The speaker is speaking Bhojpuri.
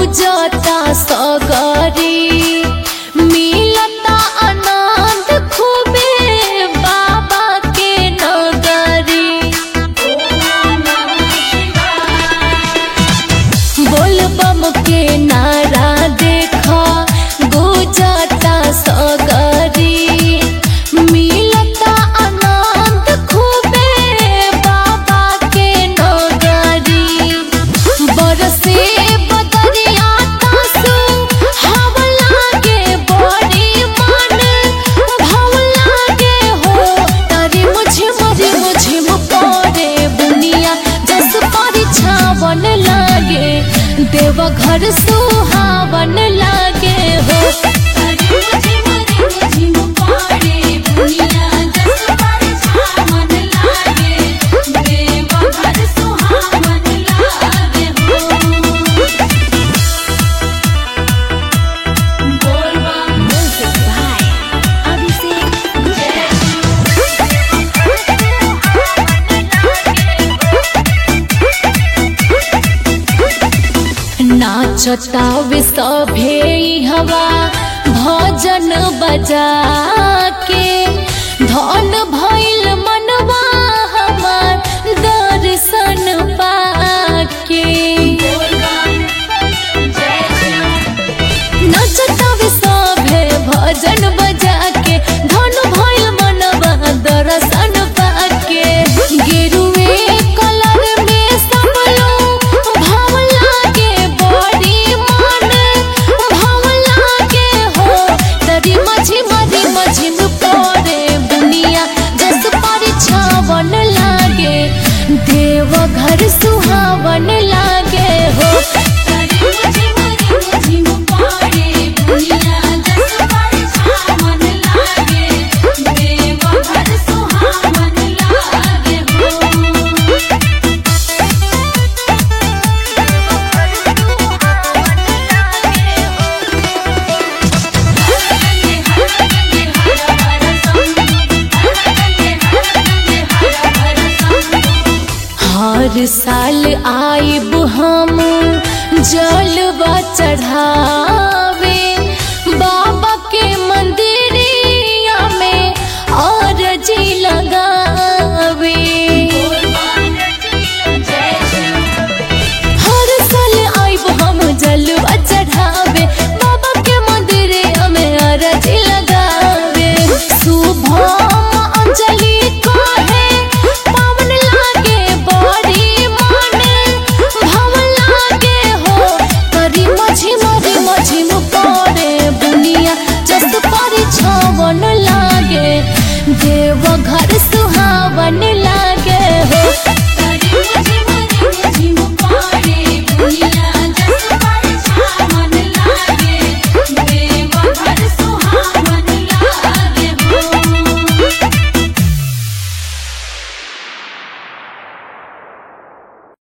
गुजता सगरी मिलता आनंद खूबे बाबा के नगरी बोल बम के नारा देखा गुजता सगरी मिलता आनंद खूबे बाबा के नगरी बरसे बदरिया तासु हवा लागे बड़ी मन भाव लागे हो तारे मुझे मरे मुझे मुपरे बुनिया जस परिछावन लागे देव घर सुहावन लागे हो तारे मुझे मरे मुझे मुपरे बुनिया जस परिछावन लागे देव घर सुहावन लागे हो Music by Abhishek नाचता वे सभे हवा भजन बजा के धन भइल मनवा हमार दर्शन पाके नाचता वे सभे भजन बजा के धन भइल मनवा दर्शन पाके गेरुए कलर में सब लोग भाव लागे बड़ी मन भाव लागे हो तरी मझी मरी मझी पड़े बुनिया जस परिछावन लागे देव घर सुहावन लागे हो तरी मझी मरी मझी पड़े बुनिया जस परिछावन लागे देव घर सुहावन लागे हो हर साल आइब हम जलवा चढ़ा